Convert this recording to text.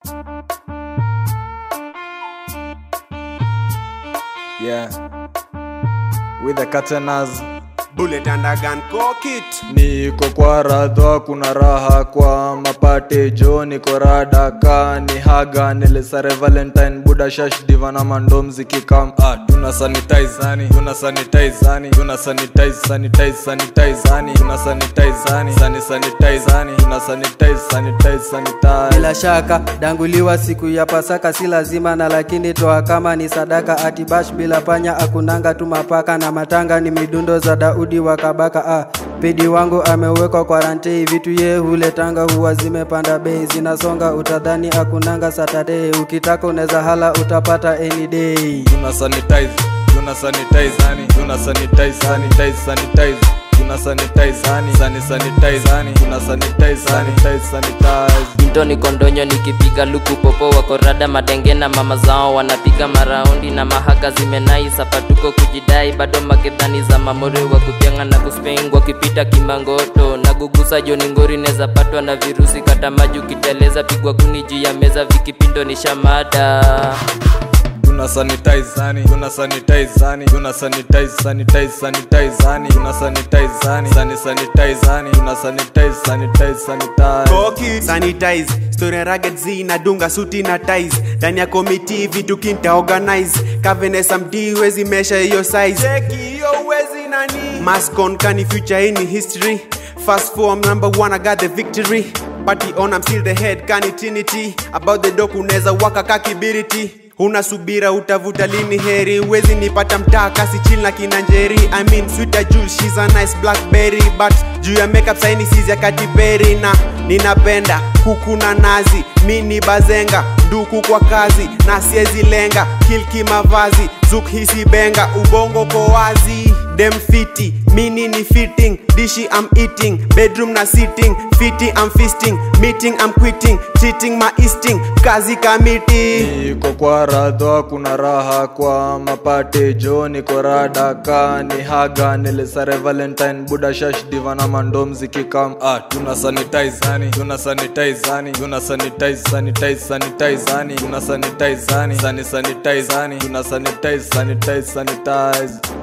Yeah. With the curtainers. Bullet and a gun, cock it. Niko kwa radha, kuna raha kwa mapate jo, niko rada ka ni haga nilisare Valentine buda shash diva na mandom zikikam ah, tuna sanitize hani, tuna sanitize hani, tuna sanitize sanitize sanitize hani, tuna sanitize hani, sani sanitize hani, tuna sanitize sanitize sanitize bila shaka danguliwa siku ya pasaka si lazima na lakini toa kama ni sadaka atibash bila panya akunanga tu mapaka na matanga ni midundo za daudi wa kabaka ah, pedi wangu amewekwa kwarantei vitu ye huletanga huwa zimepanda bei zinasonga utadhani akunanga saturday ukitaka unaweza hala utapata any day tuna sanitize tuna sanitize hani tuna sanitize sanitize sanitize tuna sanitize hani sani sanitize hani tuna sanitize sanitize sanitize Mtoni kondonyo nikipiga luku popo wakorada matenge na mama zao wanapiga maraundi na mahaka zimenai sapatuko kujidai bado magedhani za mamore wa kupyanga na kuspeng wakipita kimangoto na gugusa joni ngori neza patwa na virusi kata maji ukiteleza pigwa kuni juu ya meza vikipindo ni shamada tuna sanitize hani tuna sanitize hani tuna sanitize sanitize sanitize hani tuna sanitize hani sani sanitize hani tuna sanitize sanitize sanitize Cock it. Sanitize. Story ya rugged Z nadunga suti na ties. Ndani ya committee vitu kinta organize. Kavenesa mdi wezi mesha hiyo size. Cheki hiyo wezi nani. Mask on kani future in history. Fast form number one I got the victory. Party on I'm still the head kani trinity. About the doku unaweza waka kakibiriti. unasubira utavuta lini heri wezi nipata mtaa kasi chill na kina njeri I mean sweeter Jules, she's a nice blackberry but juu ya makeup saini sizi ya katiberi na ninapenda kuku na nazi mi ni bazenga nduku kwa kazi na siezi lenga kilki mavazi zuk hisi benga ubongo ko wazi dem fiti mini ni fitting dishi I'm eating bedroom na sitting fiti I'm feasting meeting I'm quitting cheating my easting kazi kamiti niko kwa radha kuna raha kwa mapate jo niko rada ka ni haga nilisare valentine buda shash diva na mandom zikikam ah, tuna sanitize hani tuna sanitize hani tuna sanitize sanitize sanitize hani tuna sanitize hani sani sanitize hani tuna sanitize sanitize sanitize